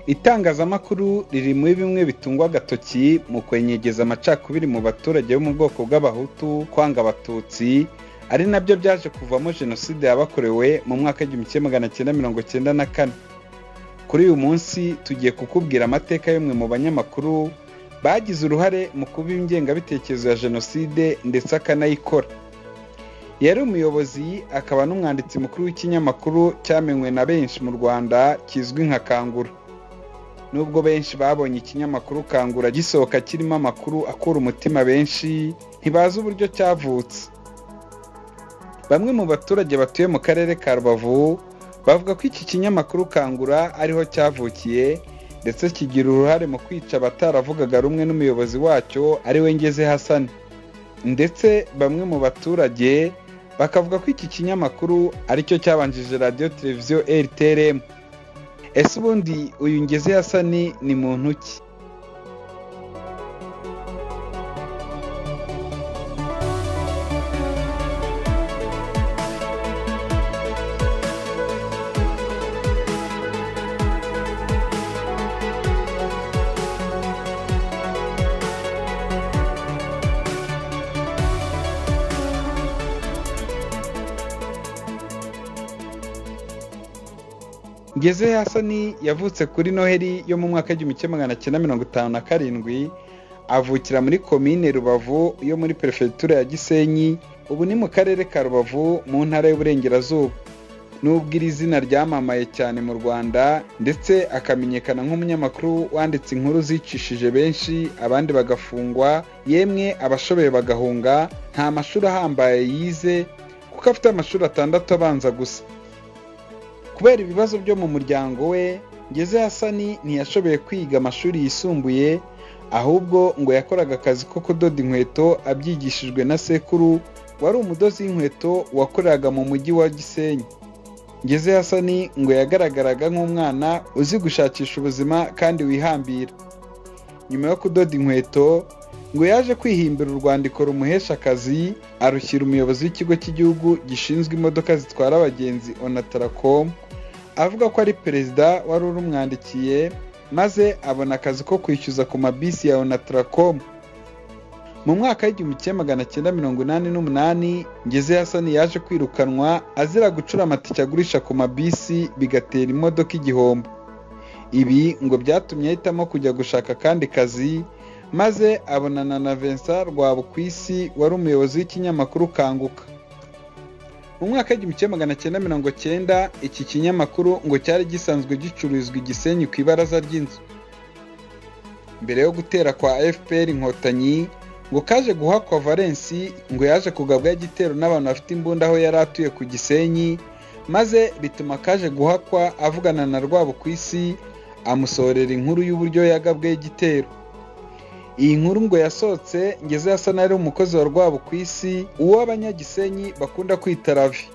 itangazamakuru riri muri bimwe bitungwa agatoki mu kwenyegeza amacakubiri mu baturage bo mu bwoko bw'abahutu kwanga abatutsi ari nabyo byaje kuvamo jenoside yabakorewe mu mwaka w'igihumbi kimwe magana cyenda mirongo cyenda na kane kuri uyu munsi tugiye kukubwira amateka y'umwe mu banyamakuru bagize uruhare mu kuba ingengabitekerezo ya jenoside ndetse akanayikora yari umuyobozi akaba n'umwanditsi mukuru w'ikinyamakuru cyamenywe na benshi mu rwanda kizwi nka kangura nubwo benshi babonye ikinyamakuru kangura gisohoka kirimo amakuru akura umutima benshi ntibazi uburyo cyavutse bamwe mu baturage batuye mu karere ka rubavu bavuga ko iki kinyamakuru kangura ariho cyavukiye ndetse kigira uruhare mu kwica abataravugaga rumwe n'umuyobozi wacyo ariwe ngeze hasani ndetse bamwe mu baturage bakavuga ko iki kinyamakuru aricyo cyabanjije radiyo televiziyo rtrm ese ubundi uyu ngeze hasani ni muntu ki ngeze hasani yavutse kuri noheli yo mu mwaka w'igihumbi kimwe magana cyenda mirongo itanu na karindwi avukira muri komine rubavu yo muri perefegitura ya gisenyi ubu ni mu karere ka rubavu mu ntara y'uburengerazuba nubwo iri zina ryamamaye cyane mu rwanda ndetse akamenyekana nk'umunyamakuru wanditse inkuru zicishije benshi abandi bagafungwa yemwe abashoboye bagahunga nta mashuri ahambaye yize kuko afite amashuri atandatu abanza gusa kubera ibibazo byo mu muryango we ngeze hasani ntiyashoboye kwiga amashuri yisumbuye ahubwo ngo yakoraga akazi ko kudoda inkweto abyigishijwe na sekuru wari umudozi w'inkweto wakoreraga mu mujyi wa gisenyi ngeze hasani ngo yagaragaraga nk'umwana uzi gushakisha ubuzima kandi wihambira nyuma yo kudoda inkweto ngo yaje kwihimbira urwandiko rumuhesha akazi arushyira umuyobozi w'ikigo cy'igihugu gishinzwe imodoka zitwara abagenzi onatarakoma avuga ko ari perezida wari urumwandikiye maze abona akazi ko kwishyuza ku mabisi ya onatarakoma mu mwaka w'igihumbi kimwe magana cyenda mirongo inani n'umunani ngeze hasani yaje kwirukanwa azira gucura amatike agurisha ku mabisi bigatera imodoka igihombo ibi ngo byatumye ahitamo kujya gushaka akandi kazi maze abonana na vincent rwabukwisi wari umuyobozi w'ikinyamakuru kanguka mu mwaka w'igihumbi kimwe magana cyenda mirongo cyenda iki kinyamakuru ngo cyari gisanzwe gicururizwa igisenyi ku ibaraza ry'inzu mbere yo gutera kwa fpr inkotanyi ngo kaje guhakwa valensi ngo yaje kugabwaho igitero n'abantu bafite imbunda aho yari atuye ku gisenyi maze bituma kaje guhakwa avugana na rwabukwisi amusorera inkuru y'uburyo yagabweho igitero iyi nkuru ngo yasohotse ngeze asa n'ari umukozi wa rwabo ku isi uwo abanyagisenyi bakunda kwita ravi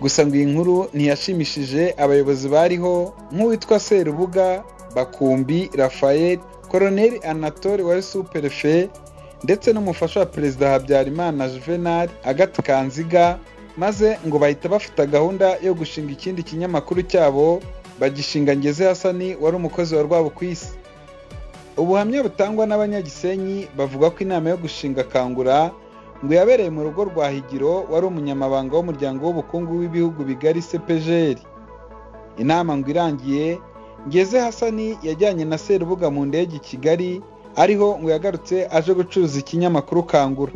gusa ngo iyi nkuru ntiyashimishije abayobozi bariho nk'uwitwa serubuga bakumbi rafael koroneri anatole wari superefe ndetse n'umufasha wa perezida habyarimana juvenal agati kanziga maze ngo bahita bafata gahunda yo gushinga ikindi kinyamakuru cyabo bagishinga ngeze hasani wari umukozi wa rwabo ku isi ubuhamya butangwa n'abanyagisenyi bavuga ko inama yo gushinga kangura ngo yabereye mu rugo rwa higiro wari umunyamabanga w'umuryango w'ubukungu w'ibihugu bigari sepejeri inama ngo irangiye ngeze hasani yajyanye na serubuga mu ndege i kigali ariho ngo yagarutse aje gucuruza ikinyamakuru kangura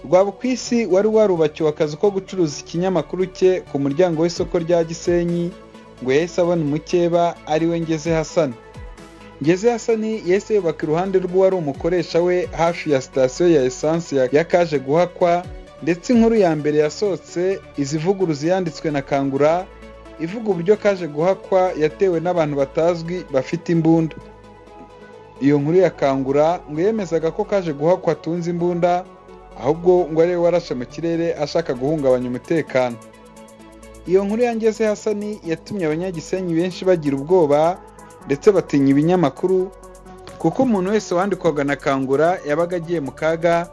rwabukwisi wari warubakiwe akazi ko gucuruza ikinyamakuru cye ku muryango w'isoko rya gisenyi ngo yahise abona umukeba ariwe ngeze hasani ngeze hasani yahise yubaka iruhande rw'uwari umukoresha we hafi ya sitasiyo ya esanse ya kaje guhakwa ndetse inkuru ya mbere yasohotse izivuguruza yanditswe na kangura ivuga uburyo kaje guhakwa yatewe n'abantu batazwi bafite imbunda iyo nkuru ya kangura ngo yemezaga ko kaje guhakwa atunze imbunda ahubwo ngo ari we warashe mu kirere ashaka guhungabanya umutekano iyo nkuru yangeze hasani yatumye abanyagisenyi benshi bagira ubwoba ndetse batinya ibinyamakuru kuko umuntu wese wandikwaga na kangura yabaga agiye mu kaga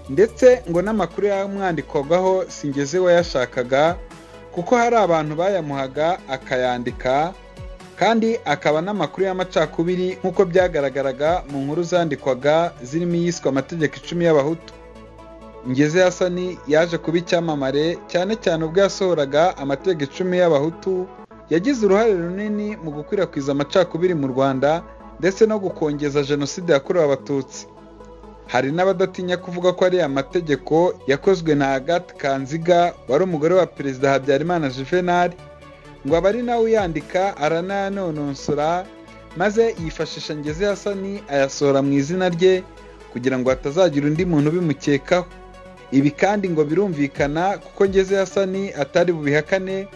ndetse ngo n'amakuru yamwandikwagaho singeze wayashakaga kuko hari abantu bayamuhaga akayandika kandi akaba n'amakuru y'amacakubiri nk'uko byagaragaraga mu nkuru zandikwaga zirimo iyiswe amategeko icumi y'abahutu ngeze hasani yaje kuba icyamamare cyane cyane ubwo yasohoraga amategeko icumi y'abahutu yagize uruhare runini mu gukwirakwiza amacakubiri mu rwanda ndetse no gukongeza jenoside yakorewe abatutsi hari n'abadatinya kuvuga ko ari amategeko yakozwe na agathe kanziga wari umugore wa perezida habyarimana juvenal ngo aba ari nawe uyandika aranayanonosora maze yifashisha ngeze hasani ayasohora mu izina rye kugira ngo hatazagira undi muntu ubimukekaho ibi kandi ngo birumvikana kuko ngeze hasani atari bubihakane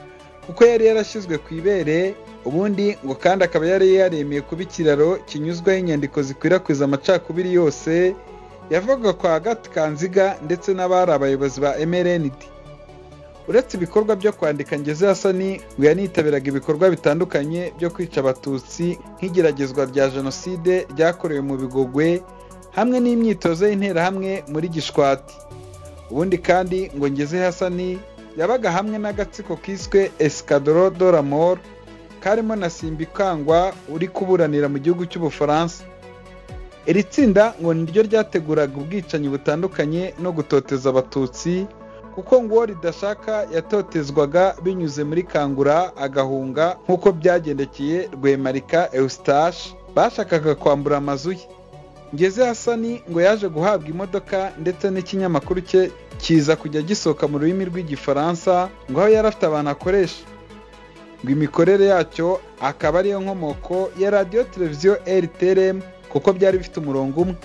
kuko yari yarashyizwe ku ibere ubundi ngo kandi akaba yari yaremeye kuba ikiraro kinyuzwaho inyandiko zikwirakwiza amacakubiri yose yavuga kwa Agathe kanziga ndetse n'abari abayobozi ba mrnd uretse ibikorwa byo kwandika ngeze hasani ngo yanitabiraga ibikorwa bitandukanye byo kwica abatutsi nk'igeragezwa rya jenoside ryakorewe mu bigogwe hamwe n'imyitozo y'interahamwe muri gishwati ubundi kandi ngo ngeze hasani yabaga hamwe n'agatsiko kiswe esikadoro doramoro karimo na simbikangwa uri kuburanira mu gihugu cy'ubufaransa iri tsinda ngo niryo ryateguraga ubwicanyi butandukanye no gutoteza abatutsi kuko ngo uwo ridashaka yatotezwaga binyuze muri kangura agahunga nk'uko byagendekeye rwemarika eustache bashakaga kwambura amazu ye ngeze hasani ngo yaje guhabwa imodoka ndetse n'ikinyamakuru cye kiza kujya gisohoka mu rurimi rw'igifaransa ngo aho yari afite abantu akoresha ngo imikorere yacyo akaba ariyo nkomoko ya radiyo televiziyo rtrm kuko byari bifite umurongo umwe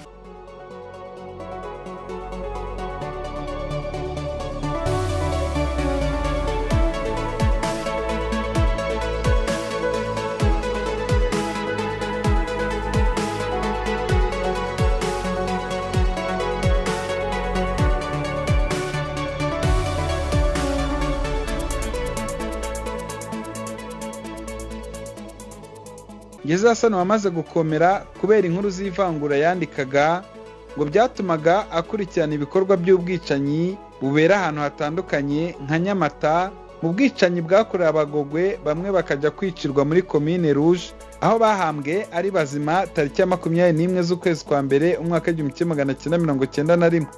ngeze hasani wamaze gukomera kubera inkuru z'ivangura yandikaga ngo byatumaga akurikirana ibikorwa by'ubwicanyi bubera ahantu hatandukanye nka nyamata mu bwicanyi bwakorewe abagogwe bamwe bakajya kwicirwa muri komine ruje aho bahambwe ari bazima tariki ya makumyabiri n'imwe z'ukwezi kwa mbere umwaka w'igihumbi kimwe magana cyenda mirongo cyenda na rimwe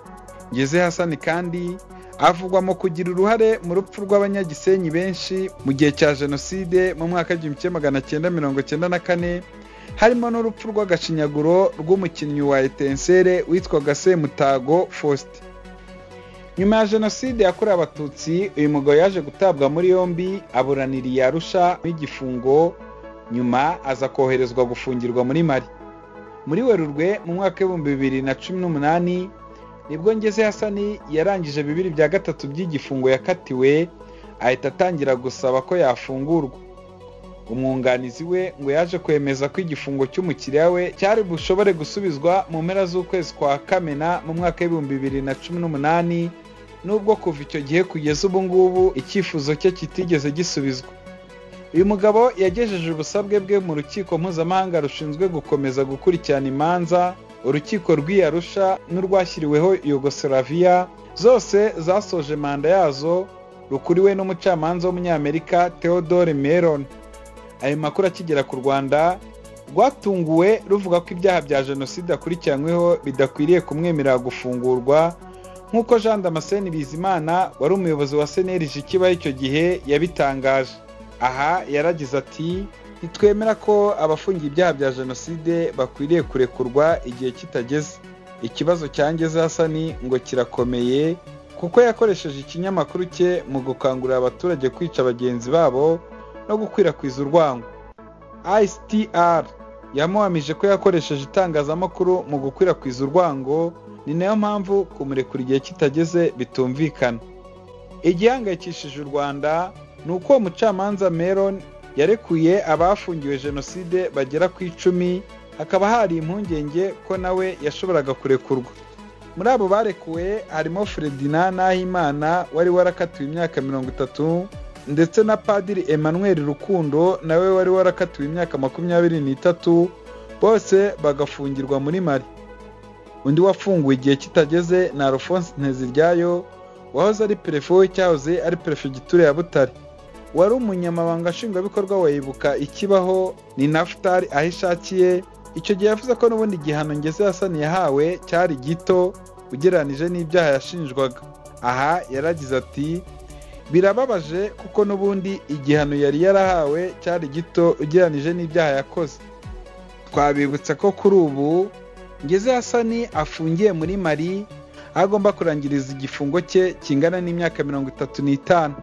ngeze hasani kandi avugwa mu kugira uruhare mu rupfu rw'abanyagisenyi benshi mu gihe cya jenoside mu mwaka w'igihumbi kimwe magana cyenda mirongo cyenda na kane harimo n'urupfu rw'agashinyaguro rw'umukinnyi wa etensere witwaga semutago faustin nyuma ya jenoside yakorewe abatutsi uyu mugabo yaje gutabwa muri yombi aburaniriye arusha n'igifungo nyuma aza koherezwa gufungirwa muri mari muri werurwe mu mwaka w'ibihumbi bibiri na cumi n'umunani nibwo ngeze hasani yarangije bibiri bya gatatu by'igifungo yakatiwe ahita atangira gusaba ko yafungurwa umwunganizi we ngo yaje kwemeza ko igifungo cy'umukiriya we cyari bushobore gusubizwa mu mpera z'ukwezi kwa kamena mu mwaka w'ibihumbi bibiri na cumi n'umunani nubwo kuva icyo gihe kugeza ubu ngubu icyifuzo cye kitigeze gisubizwa uyu mugabo yagejeje ubusabwe bwe mu rukiko mpuzamahanga rushinzwe gukomeza gukurikirana imanza urukiko rw'iyarusha n'urwashyiriweho yugoslavia zose zasoje manda yazo rukuriwe n'umucamanza w'umunyamerika theodore meron ayo makuru akigera ku rwanda rwatunguwe ruvuga ko ibyaha bya jenoside akurikiranyweho bidakwiriye kumwemerera gufungurwa nk'uko jean damascene bizimana wari umuyobozi wa cnlg kibaho icyo gihe yabitangaje aha yaragize ati ntitwemera ko abafungiye ibyaha bya jenoside bakwiriye kurekurwa igihe kitageze ikibazo cyangeze hasani ngo kirakomeye kuko yakoresheje ikinyamakuru cye mu gukangurira abaturage kwica bagenzi babo no gukwirakwiza urwango ICTR yamuhamije ko yakoresheje itangazamakuru mu gukwirakwiza urwango ni nayo mpamvu kumurekura igihe kitageze bitumvikana igihangayikishije u rwanda ni uko uwo mucamanza meron yarekuye abafungiwe jenoside bagera ku icumi hakaba hari impungenge ko nawe yashoboraga kurekurwa muri abo barekuwe harimo Ferdinand Nahimana wari warakatiwe imyaka mirongo itatu ndetse na padiri Emmanuel Rukundo nawe wari warakatiwe imyaka makumyabiri n'itatu bose bagafungirwa muri Mali undi wafunguwe igihe kitageze ni Alphonse Nteziryayo wahoze ari perefe we cyahoze ari perefegitura ya Butare wari umunyamabanga nshingwabikorwa wayibuka ikibaho ni Naftali aho ishakiye icyo gihe yavuze ko n'ubundi igihano ngeze yasani yahawe cyari gito ugereranije n'ibyaha yashinjwaga aha yaragize ati birababaje kuko n'ubundi igihano yari yarahawe cyari gito ugereranije n'ibyaha yakoze twabibutsa ko kuri ubu ngeze yasani afungiye muri mari agomba kurangiriza igifungo cye kingana n'imyaka mirongo itatu n'itanu